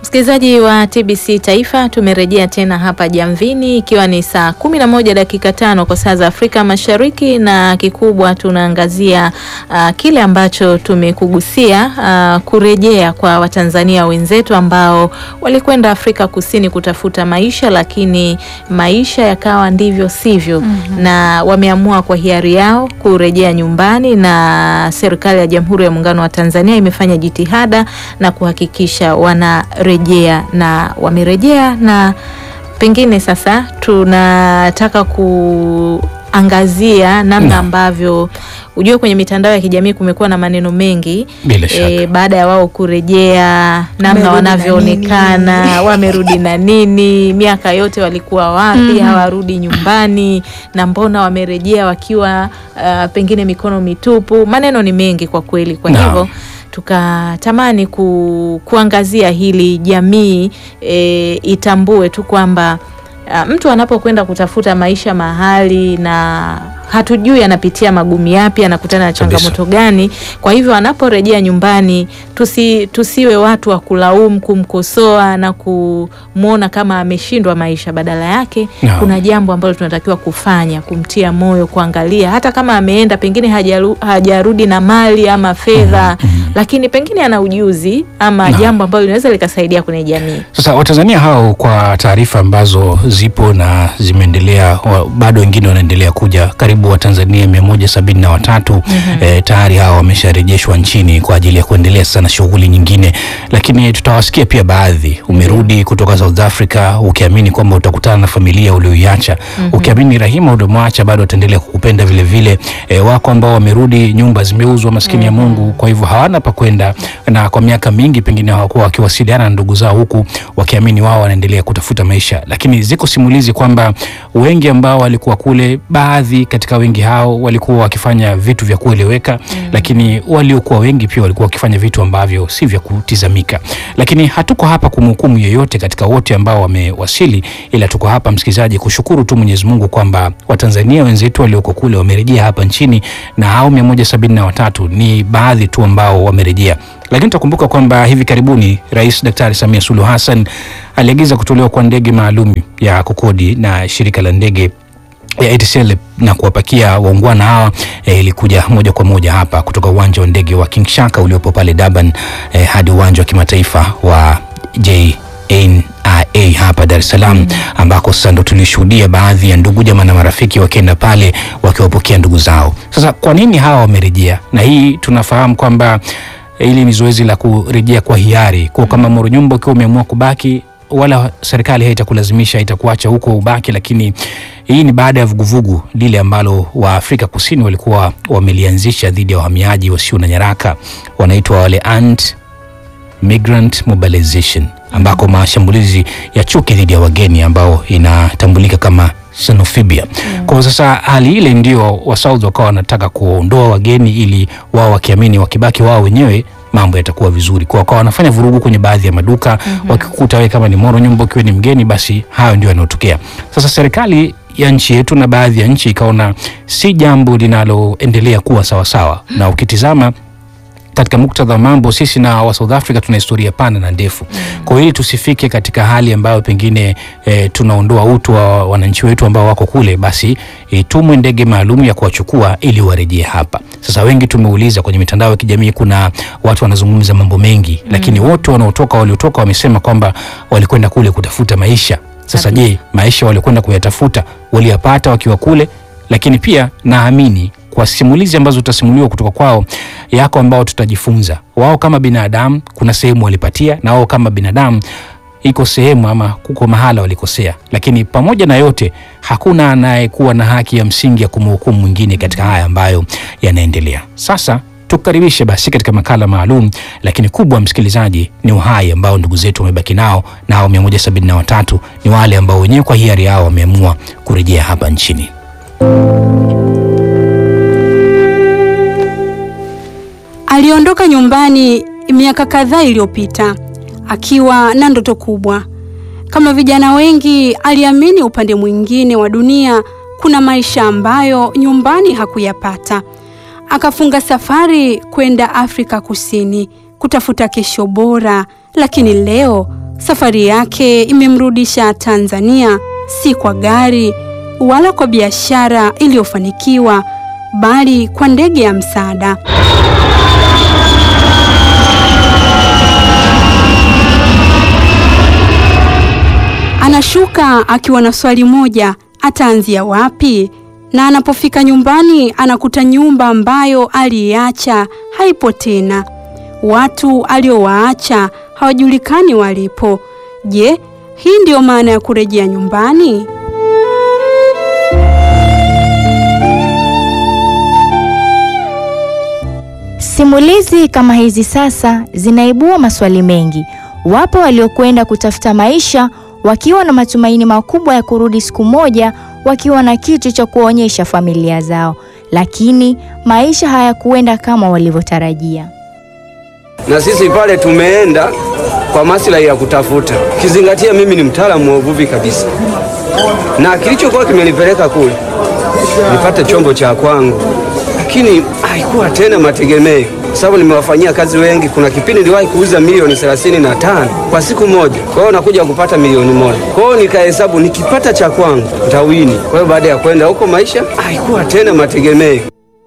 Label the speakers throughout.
Speaker 1: Msikilizaji wa TBC Taifa, tumerejea tena hapa Jamvini ikiwa ni saa kumi na moja dakika tano kwa saa za Afrika Mashariki, na kikubwa tunaangazia uh, kile ambacho tumekugusia uh, kurejea kwa Watanzania wenzetu ambao walikwenda Afrika Kusini kutafuta maisha, lakini maisha yakawa ndivyo sivyo, mm -hmm. na wameamua kwa hiari yao kurejea nyumbani, na serikali ya Jamhuri ya Muungano wa Tanzania imefanya jitihada na kuhakikisha wana rejea na wamerejea, na pengine sasa tunataka kuangazia namna ambavyo ujue kwenye mitandao ya kijamii kumekuwa na maneno mengi e, baada ya wao kurejea, namna wanavyoonekana, wamerudi na nini, miaka yote walikuwa wapi? mm -hmm. hawarudi nyumbani, na mbona wamerejea wakiwa uh, pengine mikono mitupu. Maneno ni mengi kwa kweli, kwa hivyo no tukatamani ku, kuangazia hili jamii e, itambue tu kwamba mtu anapokwenda kutafuta maisha mahali na hatujui anapitia magumu yapi, anakutana na changamoto gani. Kwa hivyo anaporejea nyumbani tusi, tusiwe watu wa kulaumu, kumkosoa na kumwona kama ameshindwa maisha. Badala yake no. kuna jambo ambalo tunatakiwa kufanya, kumtia moyo, kuangalia hata kama ameenda pengine hajaru, hajarudi na mali ama fedha mm -hmm. lakini pengine ana ujuzi ama no. jambo ambalo linaweza likasaidia kwenye jamii.
Speaker 2: Sasa Watanzania hao, kwa taarifa ambazo zipo na zimeendelea, bado wengine wanaendelea kuja karibu Watanzania mia moja sabini na watatu mm -hmm. E, tayari hao wamesharejeshwa nchini kwa ajili ya kuendelea sana shughuli nyingine, lakini tutawasikia pia baadhi. Umerudi kutoka South Africa ukiamini kwamba utakutana na familia ulioiacha mm -hmm. ukiamini Rahima uliomwacha bado ataendelea kukupenda vile vile. E, wako ambao wamerudi, nyumba zimeuzwa, maskini mm -hmm. ya Mungu, kwa hivyo hawana pa kwenda, na kwa miaka mingi pengine hawakuwa wakiwasiliana na ndugu zao huku wakiamini wao wanaendelea kutafuta maisha, lakini ziko simulizi kwamba wengi ambao walikuwa kule, baadhi katika wengi hao walikuwa wakifanya vitu vya kueleweka mm. Lakini waliokuwa wengi pia walikuwa wakifanya vitu ambavyo si vya kutizamika. Lakini hatuko hapa kumhukumu yeyote katika wote ambao wamewasili, ila tuko hapa msikilizaji, kushukuru tu Mwenyezi Mungu kwamba Watanzania wenzetu walioko kule wamerejea hapa nchini, na hao mia moja sabini na watatu ni baadhi tu ambao wamerejea lakini tutakumbuka kwamba hivi karibuni Rais Daktari Samia Suluhu Hassan aliagiza kutolewa kwa ndege maalum ya kukodi na shirika la ndege ya ATCL na kuwapakia waungwana hawa eh, ilikuja moja kwa moja hapa kutoka uwanja wa ndege wa King Shaka uliopo pale Durban eh, hadi uwanja wa kimataifa wa JNIA hapa Dar es Salaam mm, ambako sasa ndo tulishuhudia baadhi ya ndugu jamaa na marafiki wakienda pale wakiwapokea ndugu zao. Sasa kwa nini hawa wamerejea? Na hii tunafahamu kwamba hili ni zoezi la kurejea kwa hiari, kwa kama Moro Nyumba ukiwa umeamua kubaki wala serikali haitakulazimisha itakuacha huko ubaki, lakini hii ni baada ya vuguvugu lile ambalo wa Afrika Kusini walikuwa wamelianzisha dhidi ya wahamiaji wasio na nyaraka, wanaitwa wale Ant Migrant Mobilization, ambako mashambulizi ya chuki dhidi ya wageni ambao inatambulika kama xenophobia. Mm. Kwa sasa hali ile ndio wa South wakawa wanataka kuondoa wageni ili wao wakiamini wakibaki wao wenyewe mambo yatakuwa vizuri. Kwa wakawa wanafanya vurugu kwenye baadhi ya maduka mm -hmm. Wakikuta wewe kama ni Moro Nyumba ukiwa ni mgeni, basi hayo ndio yanayotokea. Sasa serikali ya nchi yetu na baadhi ya nchi ikaona si jambo linaloendelea kuwa sawasawa sawa. Na ukitizama katika muktadha wa mambo, sisi na wa South Africa tuna historia pana na ndefu. Kwa hiyo tusifike katika hali ambayo pengine e, tunaondoa utu wa wananchi wetu ambao wako kule, basi e, tumwe ndege maalum ya kuwachukua ili warejee hapa. Sasa wengi tumeuliza kwenye mitandao ya kijamii, kuna watu wanazungumza mambo mengi mm. Lakini wote wanaotoka waliotoka wamesema kwamba walikwenda kule kutafuta maisha. Sasa je, maisha waliokwenda kuyatafuta waliyapata wakiwa kule? Lakini pia naamini kwa simulizi ambazo tutasimuliwa kutoka kwao, yako ambao tutajifunza. Wao kama binadamu kuna sehemu walipatia, na wao kama binadamu iko sehemu ama kuko mahala walikosea, lakini pamoja na yote hakuna anayekuwa na haki ya msingi ya kumhukumu mwingine katika haya ambayo yanaendelea sasa. Tukaribishe basi katika makala maalum, lakini kubwa, msikilizaji, ni uhai ambao ndugu zetu wamebaki nao, na hao 173 ni wale ambao wenyewe kwa hiari yao wameamua kurejea hapa nchini.
Speaker 3: Aliondoka nyumbani miaka kadhaa iliyopita akiwa na ndoto kubwa. Kama vijana wengi, aliamini upande mwingine wa dunia kuna maisha ambayo nyumbani hakuyapata. Akafunga safari kwenda Afrika Kusini kutafuta kesho bora, lakini leo Safari yake imemrudisha Tanzania, si kwa gari wala kwa biashara iliyofanikiwa, bali kwa ndege ya msaada. Anashuka akiwa na swali moja, ataanzia wapi? Na anapofika nyumbani anakuta nyumba ambayo aliiacha haipo tena. Watu aliowaacha hawajulikani walipo. Je, hii ndiyo maana ya kurejea nyumbani?
Speaker 4: Simulizi kama hizi sasa zinaibua maswali mengi. Wapo waliokwenda kutafuta maisha wakiwa na matumaini makubwa ya kurudi siku moja wakiwa na kitu cha kuonyesha familia zao, lakini maisha hayakuenda kama walivyotarajia.
Speaker 5: Na sisi pale tumeenda kwa maslahi ya kutafuta, kizingatia mimi ni mtaalamu wa uvuvi kabisa, na kilichokuwa kimenipeleka kule nipate chombo cha kwangu, lakini haikuwa tena mategemeo, sababu nimewafanyia kazi wengi. Kuna kipindi niliwahi kuuza milioni thelathini na tano kwa siku moja, kwa hiyo nakuja kupata milioni moja. Kwa hiyo nikahesabu nikipata cha kwangu ntawini. Kwa hiyo baada ya kwenda huko, maisha haikuwa tena mategemeo.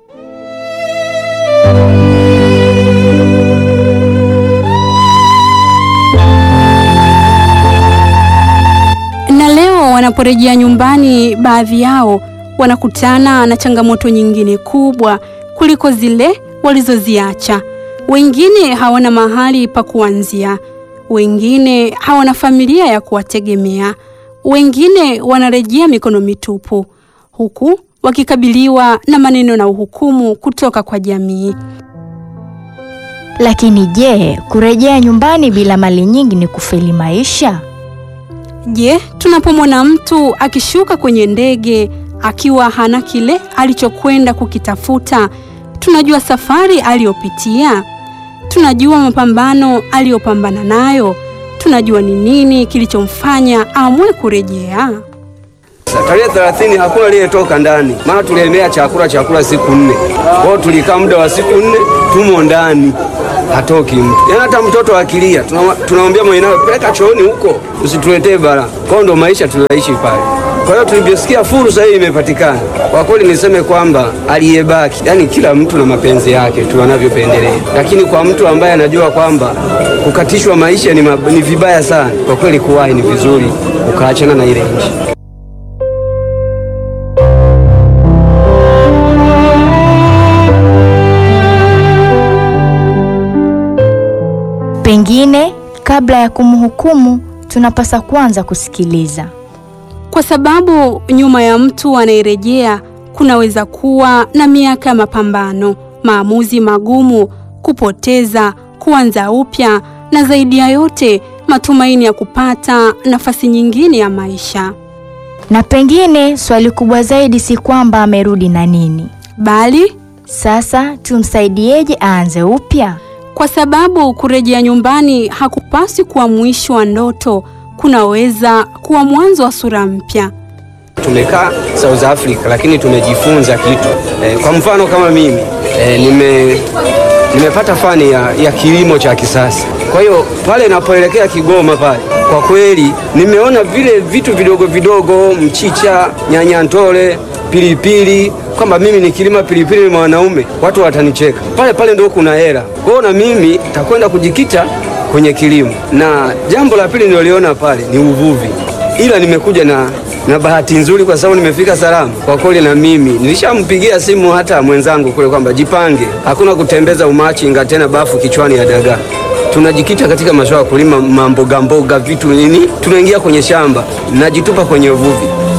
Speaker 3: Na leo wanaporejea nyumbani, baadhi yao wanakutana na changamoto nyingine kubwa kuliko zile walizoziacha. Wengine hawana mahali pa kuanzia, wengine hawana familia ya kuwategemea, wengine wanarejea mikono mitupu, huku wakikabiliwa na maneno na uhukumu kutoka kwa jamii.
Speaker 4: Lakini je, kurejea nyumbani bila mali nyingi ni kufeli maisha?
Speaker 3: Je, tunapomwona mtu akishuka kwenye ndege akiwa hana kile alichokwenda kukitafuta, tunajua safari aliyopitia? Tunajua mapambano aliyopambana nayo? Tunajua ni nini kilichomfanya aamue kurejea?
Speaker 5: Tarehe thelathini hakuna aliyetoka ndani, maana tuliemea chakula chakula siku nne. Kwa hiyo tulikaa muda wa siku nne tumo ndani, hatoki mtu. Yaani hata mtoto akilia tunamwambia mwenyewe, peleka chooni huko, usituletee bala. Kwa hiyo ndo maisha tulioishi pale. Kwa hiyo tulivyosikia fursa hii imepatikana, kwa kweli niseme kwamba aliyebaki, yani kila mtu na mapenzi yake tu anavyopendelea, lakini kwa mtu ambaye anajua kwamba kukatishwa maisha ni, mab... ni vibaya sana, kwa kweli kuwahi ni vizuri, ukaachana na ile nchi.
Speaker 4: Pengine kabla ya kumhukumu tunapasa kwanza kusikiliza,
Speaker 3: kwa sababu nyuma ya mtu anayerejea kunaweza kuwa na miaka ya mapambano, maamuzi magumu, kupoteza, kuanza upya, na zaidi ya yote matumaini ya kupata nafasi nyingine ya maisha.
Speaker 4: Na pengine swali kubwa zaidi si kwamba amerudi na nini,
Speaker 3: bali
Speaker 4: sasa tumsaidieje aanze upya?
Speaker 3: Kwa sababu kurejea nyumbani hakupaswi kuwa mwisho wa ndoto, kunaweza kuwa mwanzo wa sura mpya.
Speaker 5: Tumekaa South Africa, lakini tumejifunza kitu e, kwa mfano kama mimi e, nime nimepata fani ya, ya kilimo cha kisasa. Kwa hiyo pale napoelekea Kigoma pale, kwa kweli nimeona vile vitu vidogo vidogo, mchicha, nyanya ntole, pilipili kwamba mimi nikilima pilipili ni mwanaume, watu watanicheka. Pale pale ndio kuna hela. Kwa hiyo na mimi nitakwenda kujikita kwenye kilimo, na jambo la pili niloliona pale ni uvuvi, ila nimekuja na na bahati nzuri kwa sababu nimefika salama. Kwa kweli na mimi nilishampigia simu hata mwenzangu kule kwamba jipange, hakuna kutembeza umachinga tena bafu kichwani ya dagaa. Tunajikita katika masuala ya kulima mamboga mboga, vitu nini, tunaingia kwenye shamba, najitupa kwenye uvuvi.